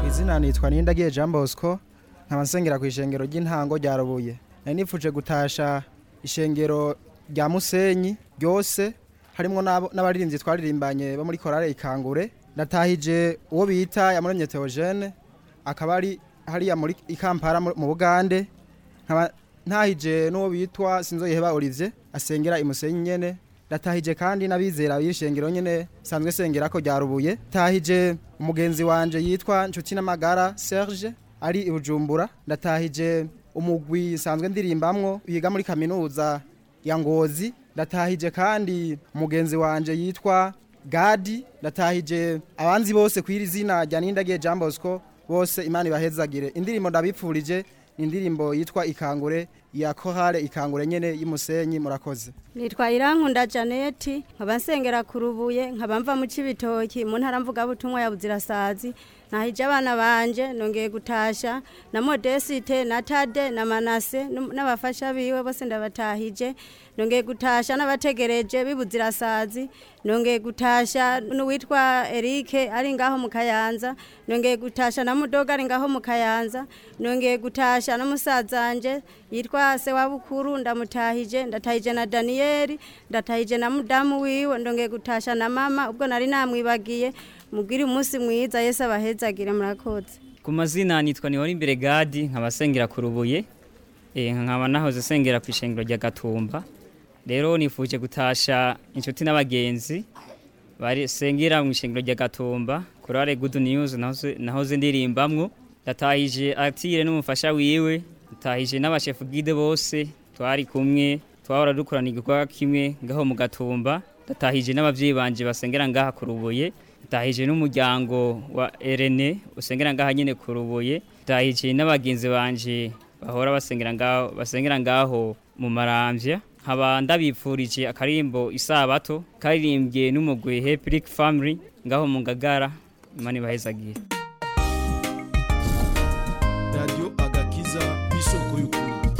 izina nitwa Nindagiye Jean Bosco nkaba nsengera ku ishengero ry'intango rya Rubuye nari nifuje gutasha ishengero rya Musenyi ryose harimwo n'abo- n'abaririmbyi twaririmbanye bo muri korale ikangure natahije uwo bita yamuremye Theogene akaba ari hariya muri ikampara mu mu Bugande nkaba ntahije n'uwo bitwa Sinzoyiheba Olivier asengera imusenyi nyene natahije kandi n'abizera b'ishengero nyene sanzwe sengera ko ryarubuye tahije umugenzi wanje yitwa Nshuti n'amagara Serge ari i Bujumbura ndatahije umugwi sanzwe ndirimbamwo yiga muri kaminuza ya Ngozi ndatahije kandi umugenzi wanje yitwa Gadi ndatahije abanzi bose kwiri zina rya Nindagiye Jean Bosco bose imana ibahezagire indirimbo ndabipfurije ni indirimbo yitwa ikangure ya korale ikangure nyene y'umusenyi murakoze nitwa irankunda janeti nkaba nsengera ku rubuye nkaba mva mu cibitoki mu ntara mvugabutumwa ya buzirasazi nahije abana banje nongeye gutasha na modesite na tade na manase n'um- n'abafasha biwe bose ndabatahije nongeye gutasha n'abategereje b'ibuzirasazi nongeye gutasha n'uwitwa erike ari ngaho mu kayanza nongeye gutasha na mudoga ari ngaho mu kayanza nongeye gutasha n'umusazanje yitwa se wa bukuru ndamutahije ndatahije na daniyeli ndatahije na mudamu wiwe ndongeye gutasha na mama ubwo nari namwibagiye mubwire umunsi mwiza yesu abahezagire murakoze ku mazina nitwa niwari imbere gadi nkaba sengera ku rubuye eh, nkaba nahoze sengera ku ishengero rya gatumba rero nifuje gutasha inshuti n'abagenzi bari sengera mu ishengero rya gatumba kurare good news nahoze, nahoze ndirimbamwo ndatahije atire n'umufasha wiwe ndatahije n'abashefu gide bose twari kumwe twahora dukorana igikorwa kimwe ngaho mu gatumba ndatahije n'abavyeyi banje basengera ngaha ku rubuye ndatahije n'umuryango wa Erene usengera ngaha nyene ku rubuye ndatahije n'abagenzi banje bahora basengera ngaho basengera ngaho mu maramvya nkaba ndabipfurije akarimbo isabato karirimbye n'umugwi Heplic Family ngaho mu Ngagara imana ibahezagire radiyo agakiza isoko y'ukuri